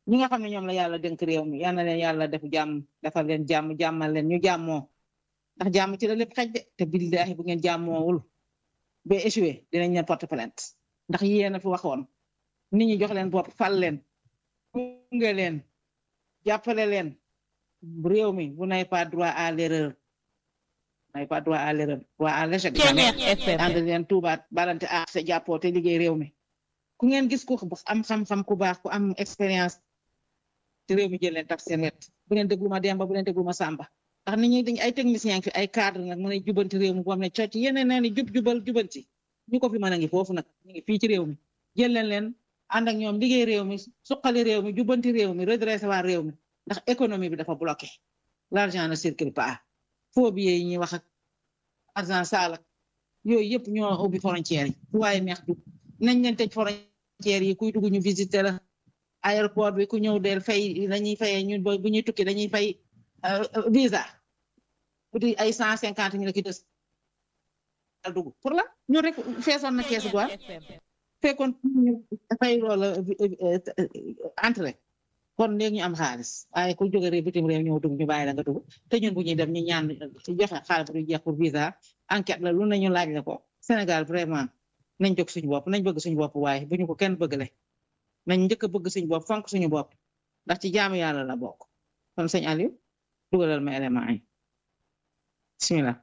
ñi nga xam ne ñoom la yàlla dénk réew mi yal na leen yàlla def jàmm defal leen jàmm jàmmal leen ñu jàmmoo ndax jàmm ci la lépp xej de te billahi bu ngeen jàmmoowul ba échoué dinañ leen porte plainte ndax yéen a fi waxoon nit ñi jox leen bopp fal leen gunge leen jàppale leen réew mi vous n'avez pas droit à l'erreur vous n'avez pas droit à l'erreur droit à l'échec ànd leen tuubaat balante ak sa jàppoo te liggéey réew mi ku ngeen gis ku am xam-xam ku baax ku am expérience te réew mi jël leen taf seen wet bu leen déglu ma Demba bu leen déglu ma Samba ndax nit ñi dañ ay techniciens fi ay cadre nag mën a jubanti réew mi boo xam ne cocc yeneen nee ni jub jubal jubanti ñu ko fi mën a ngi foofu nag ñu ngi fii ci réew mi jël leen leen ànd ak ñoom liggéey réew mi suqali réew mi jubanti réew mi redressé waa réew mi ndax économie bi dafa bloqué l'argent ne circule pas faux billets yi ñuy wax ak argent sale ak yooyu yëpp ñoo ubbi frontières yi fu waaye neex dugg nañ leen tëj frontières yi kuy dugg ñu visiter la aéroport bi ku ñëw del fay dañuy fayee ñun bu ñuy tukki dañuy fay visa bu di ay cent cinquante ñu la ki des dugg pour la ñu rek feesoon na kees gu fekkoon fay loola entrée kon léegi ñu am xaalis waaye ku jóge réew bitim réew ñëw dugg ñu bàyyi la nga dugg te ñun bu ñuy dem ñu ñaan ci joxe xaalis bu jeex pour visa enquête la lu nañu laaj la ko Sénégal vraiment nañ jóg suñu bopp nañ bëgg suñu bopp waaye bu ñu ko kenn bëggale nañ njëkk a bëgg suñu bopp fonk suñu bopp ndax ci jaamu yàlla la bokk kon sëñ Aliou dugalal ma élément yi bismillah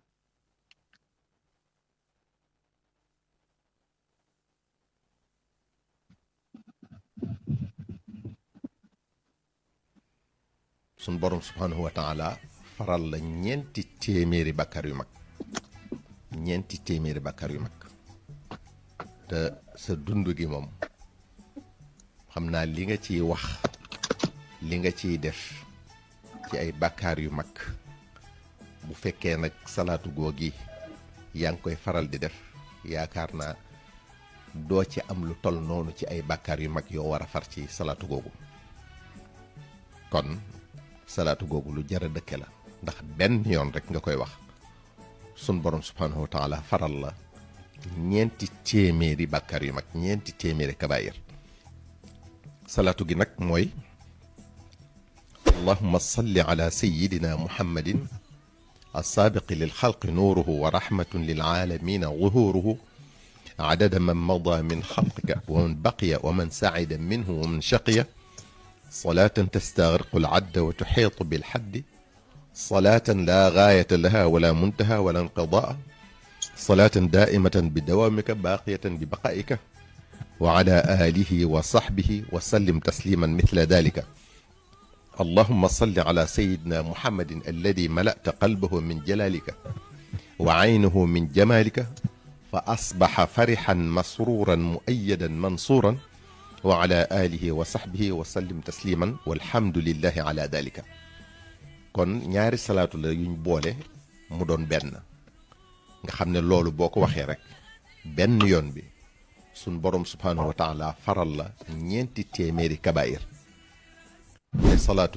sun borom subhanahu wa taala faral la ñeenti téeméeri bakkar yu mag ñeenti téeméeri bakkar yu mag te sa dund gi moom xam naa li nga ciy wax li nga ciy def ci ay bakkaar yu mag bu fekkee nag salaatu googi yaa ngi koy faral di def yaakaar naa doo ci am lu tol noonu ci ay bakkaar yu mag yoo war a far ci salaatu googu kon salaatu googu lu jar a dëkke la ndax benn yoon rek nga koy wax sun borom subhanahu wa taala faral la ñeenti téeméeri bakkaar yu mag ñeenti téeméeri kabaayir salaatu gi nag mooy allahuma salli ala sayidina muhammadin alsaabiqi lilxalqi nuuruhu wa rahmatun lilaalamina zuhuruhu adada man mada min xalqika wa man baqiya wa man sacida minhu wa man shaqiya salaatan tastagriqu alcadda wa tuxiitu bilxaddi salaatan laa gaayata laha wala muntaha wala inqidaa salaatan daaimatan bidawaamika baaqiyatan bibaqaa'ika wa ala aalihi wa saxbihi wa sallim tasliman mithla dalika اللهم صل على سيدنا محمد الذي ملأت قلبه من جلالك وعينه من جمالك فأصبح فرحا مسرورا مؤيدا منصورا وعلى آله وصحبه وسلم تسليما والحمد لله على ذلك kon ñaari salaatu la yuñ boole mu doon benn nga xam ne loolu boo ko waxee rek benn yoon bi suñ borom subhanahu wa taala faral la ñeenti téeméeri kabaayir te salaatu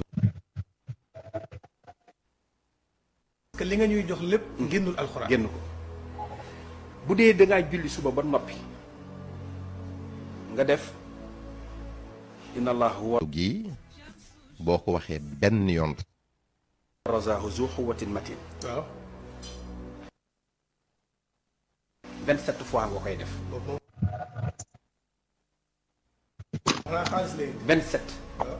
que li nga ñuy jox lépp génnul alxuraan génn ko bu dee dangaa julli suba ba noppi nga def inna allah huwa gi boo ko waxee benn yoon razaahu zu quwwatin matin waaw 27 fois nga koy def boobu moom xanaa xaalis lay 27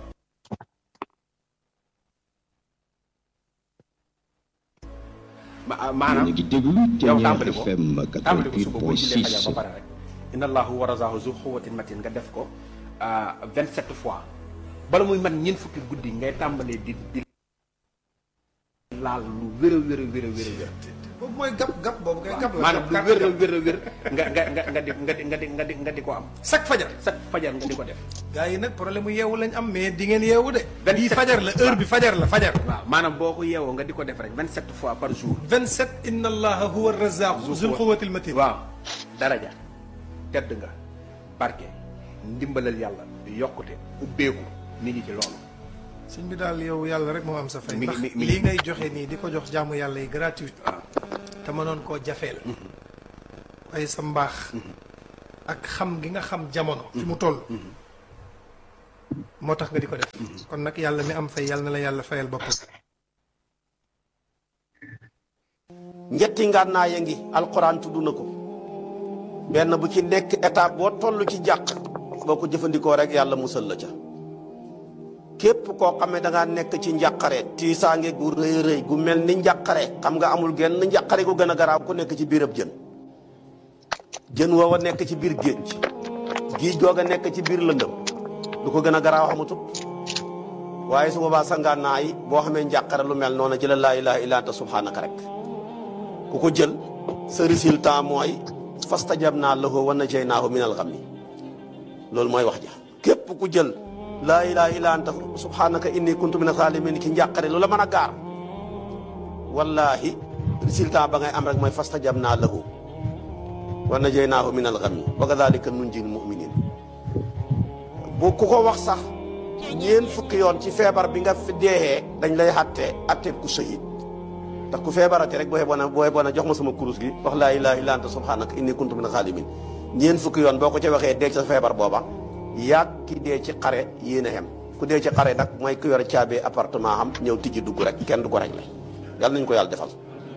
ma maanaam ngi déglu yow Ténière tàmbali ko FM tàmbali ko suba boo jullee fajar 88.6 ba pare rek inna allahu wa razaahu zu quwwatin matin nga def ko 27 fois bala muy man ñeent fukki guddi ngay tàmbalee di di laal lu wér a wér a wér a wér a wér boobu mooy gab gab boobu kay gab la maanaam lu gab wér a gab. wér a wér nga nga nga nga di nga di nga di nga di nga di ko am chaque fajar chaque fajar nga di ko def gars yi nag problème mu yeewu lañ am mais di ngeen yeewu de Vingt bii sept. fajar la heure bi fajar la fajar waaw maanaam boo ko yeewoo nga di ko def rek 27 fois par jour 27 inna allaha huwa razaqu zul quwwatil matin waaw daraja tedd nga barke ndimbalal yàlla yokkute ubbeeku mi ngi ci loolu sëñ bi daal yow yàlla rek moo am sa fay Mi ngi- ndax mi- mi- lii ngay joxe nii di ko jox jaamu yàlla yi gratuit te mënoon koo jafeel waaye sa mbaax ak xam gi nga xam jamono fi mu toll moo tax nga di ko def kon nag yàlla mi am fay yàlla na la yàlla fayal boppam ñetti ngànnaay ya ngi alxuraan tudd na ko benn bu ci nekk étape boo toll ci jàq boo ko jëfandikoo rek yàlla musal la ca képp koo xam ne da ngaa nekk ci njàqare tiisaange gu rëy rëy gu mel ni njàqare xam nga amul genn njàqare gu gën a garaaw ku nekk ci biirab jën jën woowa nekk ci biir géej géej googa nekk ci biir lëndëm lu ko gën a garaaw xamutut waaye su boobaa sa ngànnaay boo xamee njàqare lu mel noonu ci la laa ilaha illa anta subhanaka rek ku ko jël sa résultat mooy fastajabnaa lahu wa najaynaahu min al-ghammi loolu mooy wax ja képp ku jël laa ilaha illa anta subhanaka inni kuntu min az-zalimin ki njàqare lu la mën a gaar wallahi résultat ba ngay am rek mooy fastajabnaa lahu wa najaynaahu min al-ghammi wa kadhalika nunjil mu'minin bu ku ko wax sax ñeen fukki yoon ci feebar bi nga fi deexee dañ lay xatte atte ku sahid ndax ku feebarate rek boo xeboon a boo xeboon a jox ma sama kurus gi wax laa ilaaha illa anta subhanaka inni kuntu min xaalimin ñeen fukki yoon boo ko ca waxee dee ci sa feebar booba yaag ki dee ci xare yéen a xem ku dee ci xare nag mooy ku yor caabee appartement xam ñëw tijji dugg rek kenn du ko réglé yàlla nañu ko yàlla defal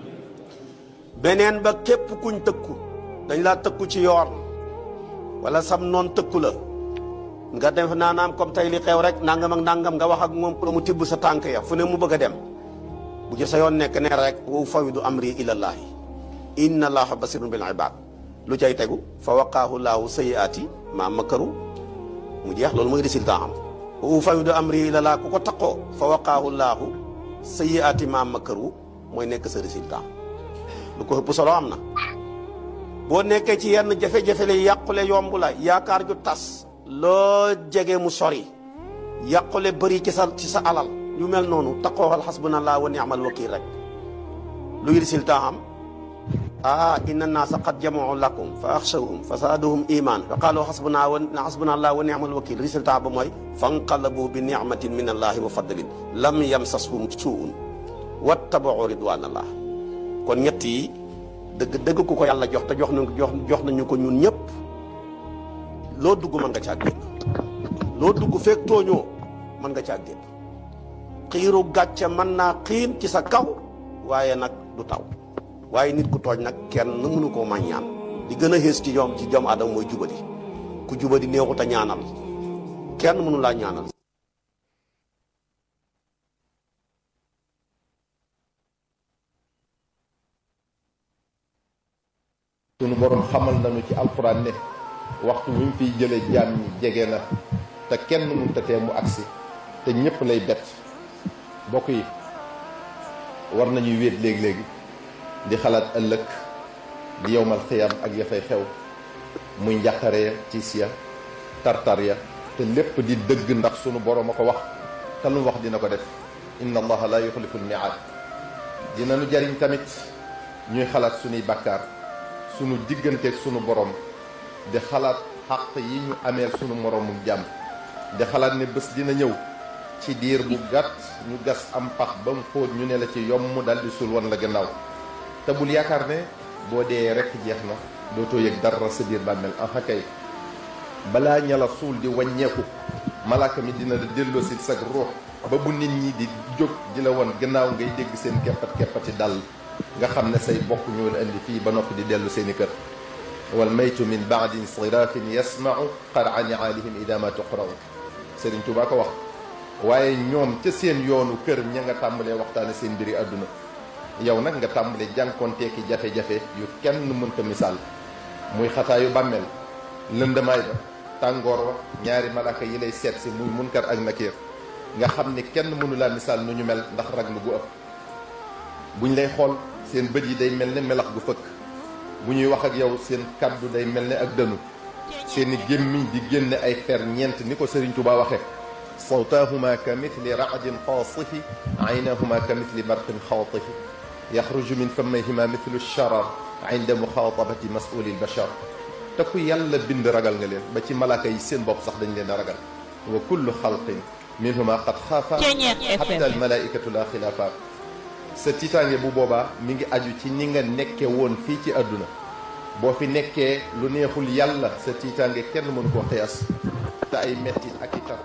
beneen ba képp kuñ tëkku dañ laa tëkku ci yoon wala sam noon tëkku la nga def naanaam comme tey li xew rek nangam ak nangam nga wax ak moom pour mu tibb sa tànk ya fu ne mu bëgg a dem bu ci sa yoon nekk ne rek wa fawidu amri ilallaahi inna allaha basirun bil ibad lu cay tegu fa waqaahu laahu sayiaati ma makaru mu jeex loolu mooy résultat am wa fawidu amri ilallaahi ku ko taqoo fa waqaahu laahu sayiaati ma makaru mooy nekk sa résultat lu ko ëpp solo am na boo nekkee ci yenn jafe-jafe la yàqule yomb la yaakaar ju tas loo jege mu sori yàqule bëri ci sa ci sa alal yu mel noonu taqooxal xasbunallah wa ni'mal wakil rek luy résultat am ah inna naasa qad jamau lakum fa axshawhum fa zaaduhum iman fa qaalu xasbuna wa xasbunallah wa ni'mal wakil résultat ba mooy fanqalabu bi nicmatin min allahi wa fadlin lam yamsashum suun wattabau ridwanallah kon ñett yi dëgg dëgg ku ko yàlla jox te jox nañu jox jox nañu ko ñun ñëpp loo dugg mën nga caa génn loo dugg fekk tooñoo mën nga caa génn xiiru gàcce mën naa xiin ci sa kaw waaye nag du taw waaye nit ku tooñ nag kenn mënu koo ma ñaan li gën a xées ci ñoom ci jom aadama mooy jubadi ku jubadi neexut a ñaanal kenn mënu laa ñaanal sunu borom xamal nañu ci alxuraan ne waxtu wi mu fiy jëlee jaam ñi jege na te kenn mënut a tee mu agsi te ñëpp lay bett bokk yi war nañuy wéet léegi-léegi di xalaat ëllëg di yowmal xiyam ak ya fay xew muy njàqare ya tiis ya tartar ya te lépp di dëgg ndax sunu borom a ko wax te lu wax dina ko def inna allaha la yuxlifu lmiaad dina nu jariñ tamit ñuy xalaat sunuy bàkkaar sunu digganteeg sunu borom di xalaat xàq yi ñu ameel sunu moroomu jàmm di xalaat ne bés dina ñëw ci diir bu gàtt ñu gas am pax ba mu xóot ñu ne la ci yomb dal di sul wan la gannaaw te bul yaakaar ne boo dee rekk jeex na dootoo yëg dara sa biir bàmmeel en kay balaa ña la suul di wàññeeku malaaka mi dina la delloo si sag ruux ba bu nit ñi di jóg di la won gannaaw ngay dégg seen keppat keppati dal nga xam ne say bokk ñoo la indi fii ba noppi di dellu seeni kër wal maytu min baadi insirafin yasmau qara niaalihim ida ma tuqra'u Sëriñ Tuubaa ko wax waaye ñoom ca seen yoonu kër ña nga tàmbalee waxtaane seen mbiri àdduna yow nag nga tàmbalee jànkonteeki jafe-jafe yu kenn mënta misaal muy xataayu bàmmeel lëndamaay ba tàngoor wa ñaari malaaka yi lay seet si muy munkar ak nakiir nga xam ni kenn mënu laa misaal nu ñu mel ndax raglu gu ëpp buñ lay xool seen bët yi day mel ne melax gu fëkk bu ñuy wax ak yow seen kàddu day mel ne ak dënu seeni gémmiñ di génne ay fer ñeent ni ko Sëriñ Tuubaa waxe sawtaahuma ka mithli raadin qaasifi aynahuma ka mithli barqin xaatifi yaxruju min famayhima mithlu sharar inda muxaatabati masuli lbachar te ku yàlla bind ragal nga leen ba ci malaaka yi seen bopp sax dañ leen a ragal wa kullu xalqin minhuma qad xaafa xatta almalaikatu la xilaafa sa tiitaange bu boobaa mi ngi aju ci ni nga nekke woon fii ci àdduna boo fi nekkee lu neexul yàlla sa tiitaange kenn mënu koo xiyaas te ay mettit ak i tar